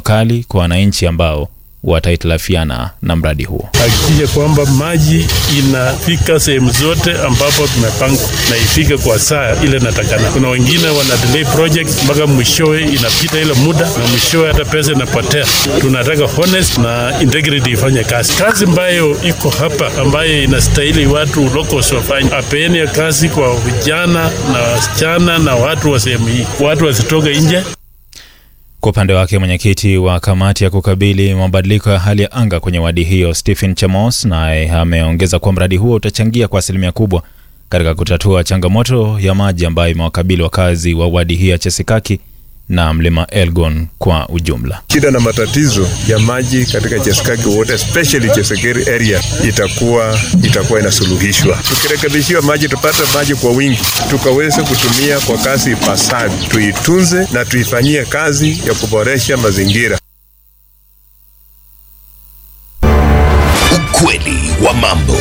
kali kwa wananchi ambao watahitilafiana na mradi huo. hakikisha kwamba maji inafika sehemu zote ambapo tumepanga na ifike kwa saa ile natakana. Kuna wengine wana delay project mpaka mwishowe inapita ile muda na mwishowe hata pesa inapotea. Tunataka honest na integrity ifanye kazi. Kazi ambayo iko hapa ambayo inastahili watu locals wafanye, apeeni kazi kwa vijana na wasichana na watu wa sehemu hii, watu wasitoke nje. Kwa upande wake mwenyekiti wa kamati ya kukabili mabadiliko ya hali ya anga kwenye wadi hiyo Stephen Chamos naye ameongeza kuwa mradi huo utachangia kwa asilimia kubwa katika kutatua changamoto ya maji ambayo imewakabili wakazi wa wadi hiyo ya Chesikaki na mlima Elgon kwa ujumla. shida na matatizo ya maji katika Cheskaki wote especially Chesekeri area itakuwa itakuwa inasuluhishwa. Tukirekebishiwa maji, tupate maji kwa wingi, tukaweze kutumia kwa kasi ipasavyo, tuitunze na tuifanyie kazi ya kuboresha mazingira. Ukweli wa mambo.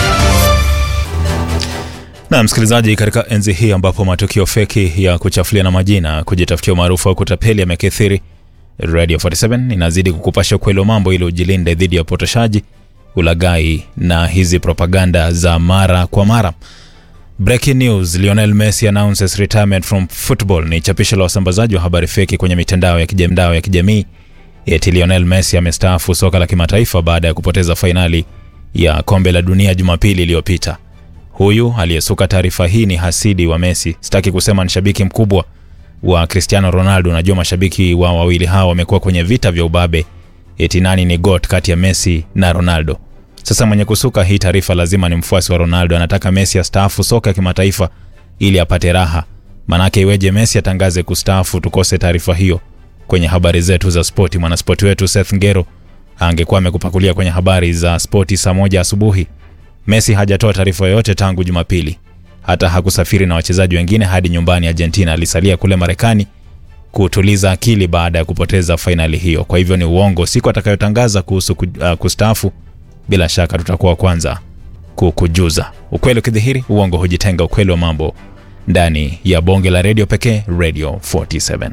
Na msikilizaji, katika enzi hii ambapo matukio feki ya kuchafuliana majina, kujitafutia umaarufu au kutapeli yamekithiri, Radio 47 inazidi kukupasha ukweli wa mambo ili ujilinde dhidi ya upotoshaji, ulaghai na hizi propaganda za mara kwa mara. Breaking news, Lionel Messi announces retirement from football ni chapisho la wasambazaji wa habari feki kwenye mitandao ya kijamii ya kijamii. Eti Lionel Messi amestaafu soka la kimataifa baada ya kupoteza fainali ya kombe la dunia Jumapili iliyopita. Huyu aliyesuka taarifa hii ni hasidi wa Messi. Sitaki kusema ni shabiki mkubwa wa Cristiano Ronaldo. Najua mashabiki wa wawili hawa wamekuwa kwenye vita vya ubabe, eti nani ni GOAT kati ya Messi na Ronaldo. Sasa mwenye kusuka hii taarifa lazima ni mfuasi wa Ronaldo, anataka Messi astaafu soka ya kimataifa ili apate raha. Manake iweje Messi atangaze kustaafu tukose taarifa hiyo kwenye habari zetu za spoti? Mwanaspoti wetu Seth Ngero angekuwa amekupakulia kwenye habari za spoti saa moja asubuhi. Messi hajatoa taarifa yoyote tangu Jumapili. Hata hakusafiri na wachezaji wengine hadi nyumbani Argentina. Alisalia kule Marekani kutuliza akili baada ya kupoteza fainali hiyo. Kwa hivyo ni uongo. Siku atakayotangaza kuhusu ku- uh, kustaafu, bila shaka tutakuwa wa kwanza kukujuza. Ukweli ukidhihiri, uongo hujitenga. Ukweli wa mambo ndani ya bonge la redio pekee, Radio 47.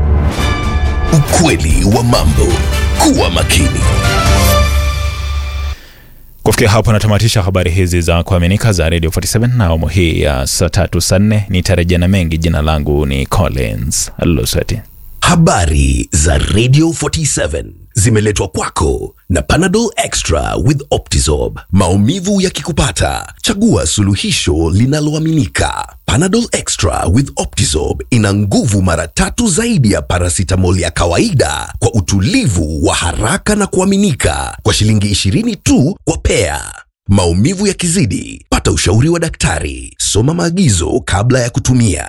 Ukweli wa mambo. Kuwa makini. Kufikia hapo natamatisha habari hizi za kuaminika za Radio 47 na awamu hii ya saa tatu saa nne. Nitarejea na mengi. Jina langu ni Collins Lusweti. Habari za Radio 47 zimeletwa kwako na Panadol Extra with Optizorb. Maumivu yakikupata, chagua suluhisho linaloaminika. Panadol Extra with Optizorb ina nguvu mara tatu zaidi ya paracetamol ya kawaida kwa utulivu wa haraka na kuaminika kwa shilingi 20 tu kwa pea. Maumivu yakizidi, pata ushauri wa daktari. Soma maagizo kabla ya kutumia.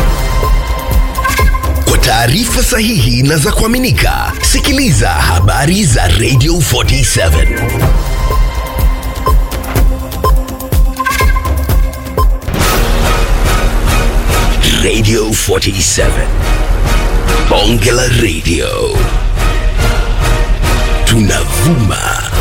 Kwa taarifa sahihi na za kuaminika, sikiliza habari za Radio 47. Radio 47. Bonge la Radio. Tunavuma